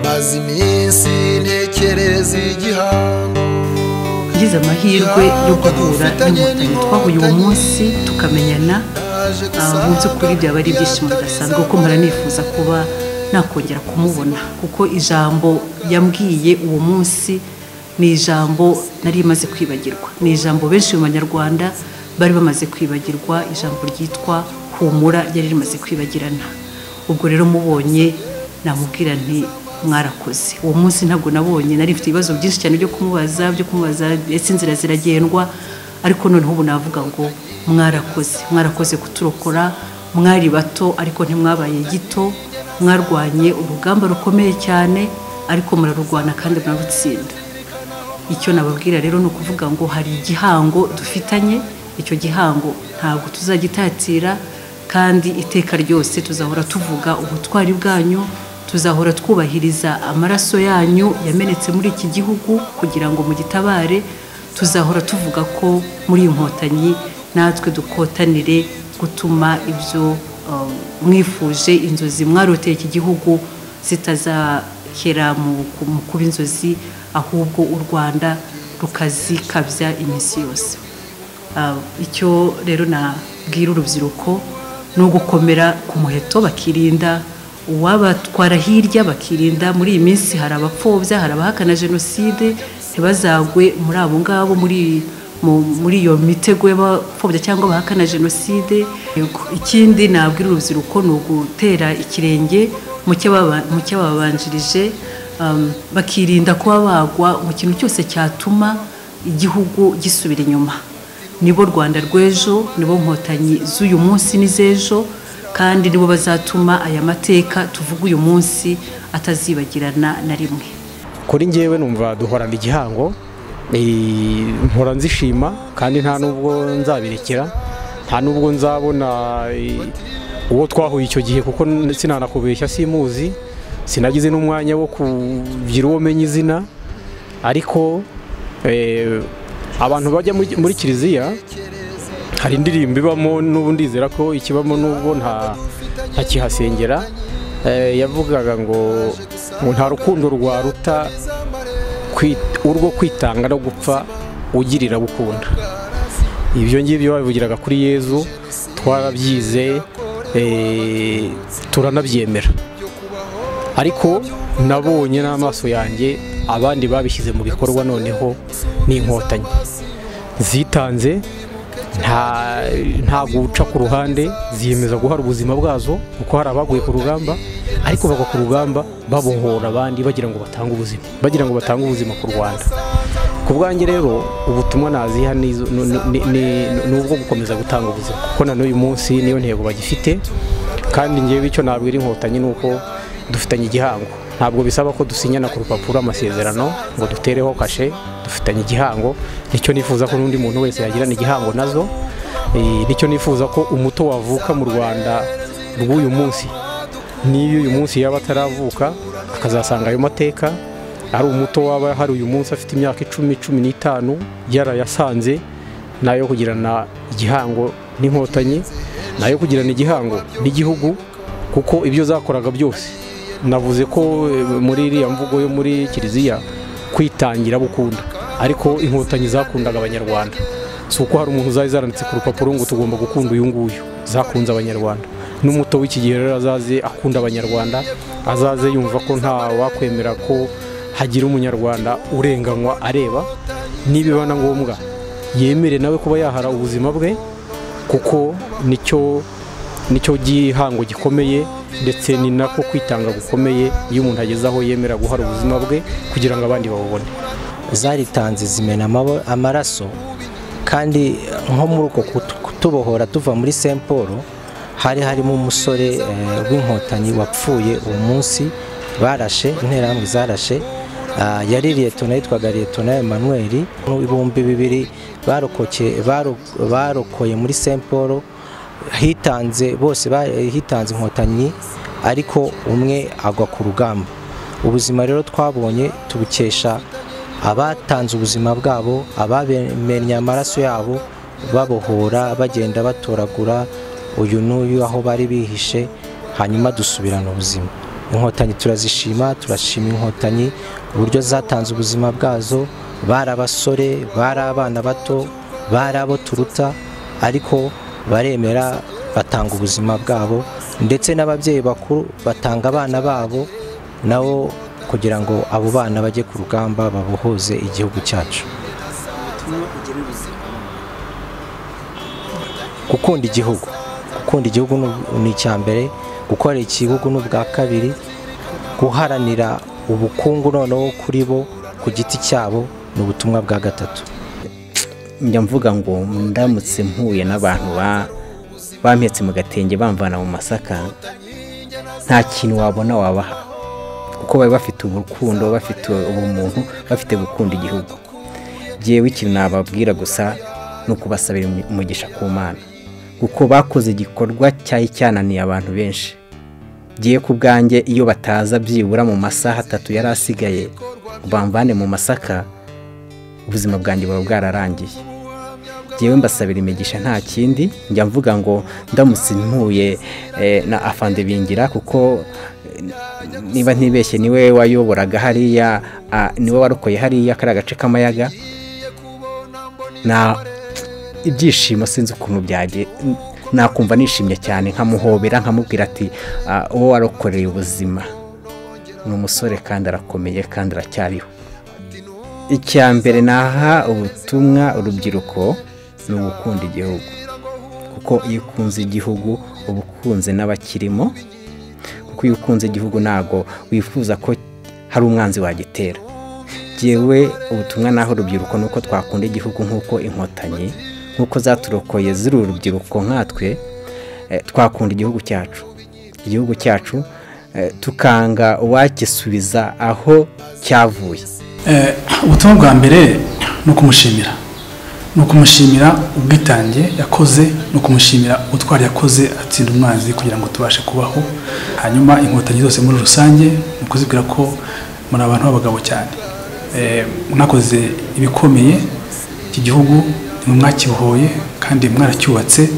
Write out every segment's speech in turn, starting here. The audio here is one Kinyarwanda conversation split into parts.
maze iminsi ntekereza igihango ngize amahirwe yo guhura n'inkotanyi twahuye uwo munsi tukamenyana naje ah, mu by'ukuri byaba ari ibyishimo bidasanzwe kuko mpora nifuza kuba nakongera kumubona kuko ijambo yambwiye uwo munsi ni ijambo nari imaze kwibagirwa ni ijambo benshi mu banyarwanda bari bamaze kwibagirwa ijambo ryitwa humura ryari rimaze kwibagirana ubwo rero mubonye namubwira nti mwarakoze uwo munsi ntabwo nabonye nari mfite ibibazo byinshi cyane byo kumubaza byo kumubaza ndetse inzira ziragendwa ariko noneho ubu navuga ngo mwarakoze mwarakoze kuturokora mwari bato ariko ntimwabaye gito mwarwanye urugamba rukomeye cyane ariko murarurwana kandi murarutsinda icyo nababwira rero ni ukuvuga ngo hari igihango dufitanye icyo gihango ntabwo tuzagitatira kandi iteka ryose tuzahora tuvuga ubutwari bwanyu tuzahora twubahiriza amaraso yanyu yamenetse muri iki gihugu kugira ngo mugitabare tuzahora tuvuga ko muri iyi nkotanyi natwe dukotanire gutuma ibyo um, mwifuje inzozi mwaroteye iki gihugu zitazakera mu ku- mu kuba inzozi ahubwo u rwanda rukazikabya iminsi yose Ah, icyo rero nabwira urubyiruko ni ugukomera ku muheto bakirinda uwabatwara hirya bakirinda muri iyi minsi hari abapfobya hari abahakana jenoside ntibazagwe muri abo ngabo muri mu- muri iyo mitego y'abapfobya cyangwa bahakana jenoside Yego. ikindi nabwira urubyiruko ni ugutera ikirenge mu cy'ababa- mu cy'ababanjirije um, bakirinda kuba bagwa mu kintu cyose cyatuma igihugu gisubira inyuma nibo rwanda rw'ejo nibo nkotanyi z'uyu munsi n'iz'ejo kandi nibo bazatuma aya mateka tuvuga uyu munsi atazibagirana na rimwe kuri ngewe numva duhorana igihango eh, mpora nzishima kandi nta nubwo nzabirekera nta nubwo nzabona eh, uwo twahuye icyo gihe kuko n- sinanakubeshya simuzi sinagize n'umwanya wo kugira uwo menya izina ariko eh, abantu bajya muri- muri kiliziya hari indirimbo ibamo n'ubu ndizera ko ikibamo n'ubwo nta ntakihasengera eh, yavugaga ngo ngo nta rukundo rwaruta kwi- urwo kwitanga no gupfa ugirira gukunda ibyo ngibyo babivugiraga kuri yezu twarabyize eh, turanabyemera ariko nabonye n'amaso yanjye abandi babishyize mu bikorwa noneho n'inkotanyi zitanze nta nta guca ku ruhande ziyemeza guhara ubuzima bwazo kuko hari abaguye ku rugamba ariko bagwa ku rugamba babohora abandi bagira ngo batange ubuzima bagira ngo batange ubuzima ku rwanda ku bwanjye rero ubutumwa naziha ni izo- ni- ni- ni- ni ubwo gukomeza gutanga ubuzima kuko na n'uyu munsi niyo ntego bagifite kandi ngewe icyo nabwira inkotanyi ni uko dufitanye igihango ntabwo bisaba ko dusinyana ku rupapuro amasezerano ngo dutereho kashe dufitanye igihango nicyo nifuza ko n'undi muntu wese yagirana igihango nazo Eh, nicyo nifuza ko umuto wavuka mu rwanda rw'uyu munsi n'iyo uyu munsi yaba ataravuka akazasanga ayo mateka ari umuto waba hari uyu munsi afite imyaka icumi cumi n'itanu yarayasanze nayo kugirana igihango n'inkotanyi nayo kugirana igihango n'igihugu kuko ibyo zakoraga byose navuze ko eh, muri iriya mvugo yo muri kiliziya kwitangira bukunda ariko inkotanyi zakundaga abanyarwanda si uko hari umuntu zari zaranditse ku rupapuro ngo tugomba gukunda uyu nguyu zakunze abanyarwanda n'umuto w'iki gihe rero azaze akunda abanyarwanda azaze yumva ko nta wakwemera ko hagira umunyarwanda urenganywa areba nibiba na ngombwa yemere nawe kuba yahara ubuzima bwe kuko nicyo nicyo gihango gikomeye ndetse ni nako kwitanga gukomeye iyo umuntu ageze aho yemera guhara ubuzima bwe kugira ngo abandi babubone zaritanze zimena amabo- amaraso kandi nko muri uko kutu- kutubohora tuva muri Saint Paul hari harimo umusore eh, w'inkotanyi wapfuye uwo munsi barashe interahamwe zarashe ah, yari liyetona yitwaga liyetona Emmanuel mu ibihumbi bibiri barokoke- baro- barokoye muri Saint Paul hitanze bose ba- hitanze inkotanyi ariko umwe agwa ku rugamba ubuzima rero twabonye tubukesha abatanze ubuzima bwabo abamenye amaraso yabo babohora bagenda batoragura uyu n'uyu aho bari bihishe hanyuma dusubirana ubuzima inkotanyi turazishima turashima inkotanyi uburyo zatanze ubuzima bwazo bari abasore bari abana bato bari abo turuta ariko baremera batanga ubuzima bwabo ndetse n'ababyeyi bakuru batanga abana babo nabo kugira ngo abo bana bajye ku rugamba babohoze igihugu cyacu gukunda igihugu gukunda igihugu ni- ni icya mbere gukorera igihugu ni ubwa kabiri guharanira ubukungu noneho kuri bo ku giti cyabo ni ubutumwa bwa gatatu njya mvuga ngo ndamutse mpuye n'abantu ba- bampetse mu gatenge bamvana mu masaka nta kintu wabona wabaha kuko bari bafite urukundo bafite ubumuntu bafite gukunda igihugu yewe ikintu nababwira gusa ni ukubasabira umu- umugisha ku mana kuko bakoze igikorwa cyari cyananiye abantu benshi ngiye ku bwanjye iyo bataza byibura mu masaha atatu yari asigaye ngo bamvane mu masaka ubuzima bwanjye buba bwararangiye ngewe mbasabira imigisha nta kindi njya mvuga ngo ndamutse mpuye eh, na afande bingira kuko eh, niba ntibeshye niwe wayoboraga hariya ah, niwe warokoye hariya kariya gace k'amayaga na ibyishimo sinzi ukuntu byagiye nakumva nishimye cyane nkamuhobera nkamubwira ati "Ah, uwo warokoreye ubuzima ni umusore kandi arakomeye kandi aracyariho icya mbere naha ubutumwa urubyiruko ni ugukunda igihugu kuko iyo ukunze igihugu uba ukunze n'abakirimo kuko iyo ukunze igihugu ntabwo wifuza ko hari umwanzi wagitera yewe ubutumwa naho urubyiruko ni uko twakunda igihugu nk'uko inkotanyi nk'uko zaturokoye ziri urubyiruko nkatwe eh, twakunda igihugu cyacu igihugu cyacu eh, tukanga uwagisubiza aho cyavuye Eh, ubutumwa bwa mbere ni ukumushimira ni ukumushimira ubwitange yakoze ni ukumushimira ubutwari yakoze atsinda umwanzi kugira ngo tubashe kubaho hanyuma inkotanyi zose muri rusange ni ukuzibwira ko muri abantu b'abagabo cyane Eh, mwakoze ibikomeye iki gihugu nimwe mwakibohoye kandi mwaracyubatse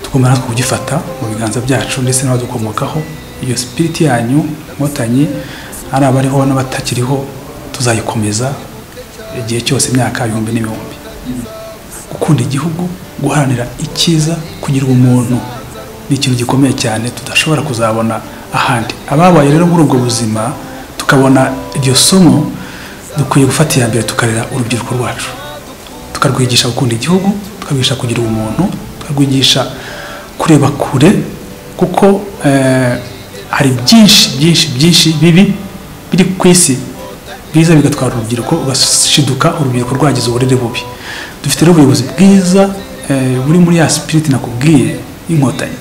tugomba natwe kugifata mu biganza byacu ndetse n'abadukomokaho iyo sipiriti yanyu inkotanyi ari abariho n'abatakiriho tuzayikomeza igihe cyose imyaka ibihumbi n'ibihumbi gukunda igihugu guharanira icyiza kugira ubumuntu ni ikintu gikomeye cyane tudashobora kuzabona ahandi ababaye rero muri ubwo buzima tukabona iryo somo dukwiye gufata iya mbere tukarera urubyiruko rwacu tukarwigisha gukunda igihugu tukarwigisha kugira ubumuntu tukarwigisha kureba kure kuko eh, hari byinshi byinshi byinshi bibi biri ku isi biza bigatwara urubyiruko ugashiduka urubyiruko rwagize uburere bubi dufite rero ubuyobozi bwiza eh, buri muri ya sipiriti nakubwiye y'inkotanyi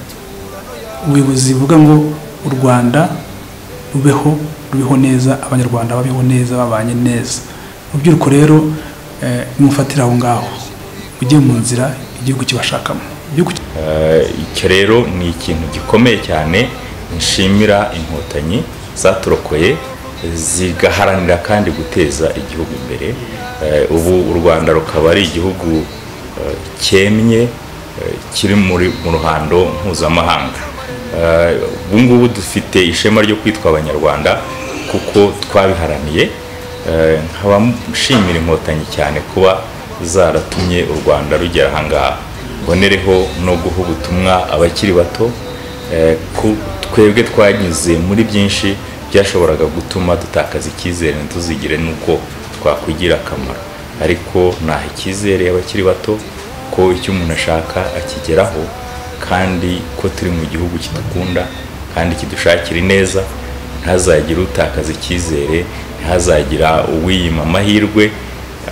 ubuyobozi buvuga ngo u rwanda rubeho rubeho neza abanyarwanda babeho neza babanye neza urubyiruko rero eh, nimufatire aho ngaho mujye mu nzira igihugu kibashakamo igihugu Eh, icyo rero ni ikintu gikomeye cyane nshimira inkotanyi zaturokoye zigaharanira kandi guteza igihugu imbere Eh, ubu u rwanda rukaba ari igihugu eh, cyemye eh, kiri muri mu ruhando mpuzamahanga Eh, ubu ngubu dufite ishema ryo kwitwa abanyarwanda kuko twabiharaniye Eh, nkaba nshimira inkotanyi cyane kuba zaratumye u rwanda rugera ahangaha mbonereho no guha ubutumwa abakiri bato eh, ku- twebwe twanyuze muri byinshi byashoboraga gutuma dutakaza icyizere ntituzigire n'uko twakwigira akamaro ariko naha icyizere abakiri bato ko icyo umuntu ashaka akigeraho kandi ko turi mu gihugu kidukunda kandi kidushakira ineza ntihazagire utakaza icyizere ntihazagira uwiyima amahirwe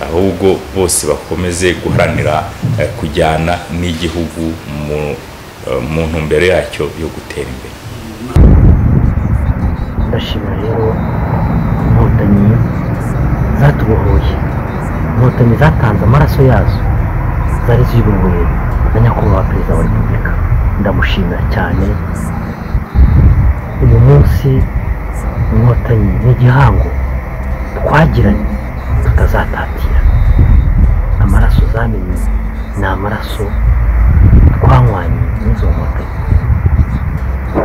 ahubwo bose bakomeze guharanira eh, kujyana n'igihugu mu- eh, mu ntumbero yacyo yo gutera imbere ndashima rero inkotanyi zatubohoye inkotanyi zatanze amaraso yazo zari ziyobowe na nyakubahwa perezida wa repubulika ndamushimira cyane uyu munsi inkotanyi ni igihango twagiranye tutazatatira amaraso zamenye ni amaraso twanywanye n'izo nkotanyi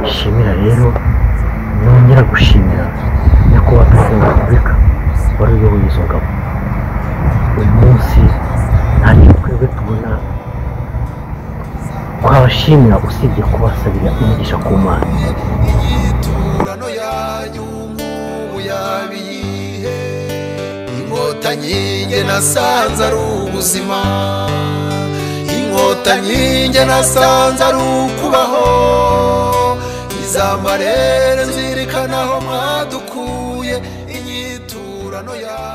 nshimira rero nongera gushimira nyakubahwa perezida wa repubulika wari uyoboye izo ngabo uyu munsi hari twebwe tubona twabashimira usibye kubasabira umugisha ku mana imiturano yanyu nk'ubu yabiyihe inkotanyi nge nasanze ari ubuzima inkotanyi nge nasanze ari ukubaho izambarere nzirikanaho mwadukuye inyiturano yanyu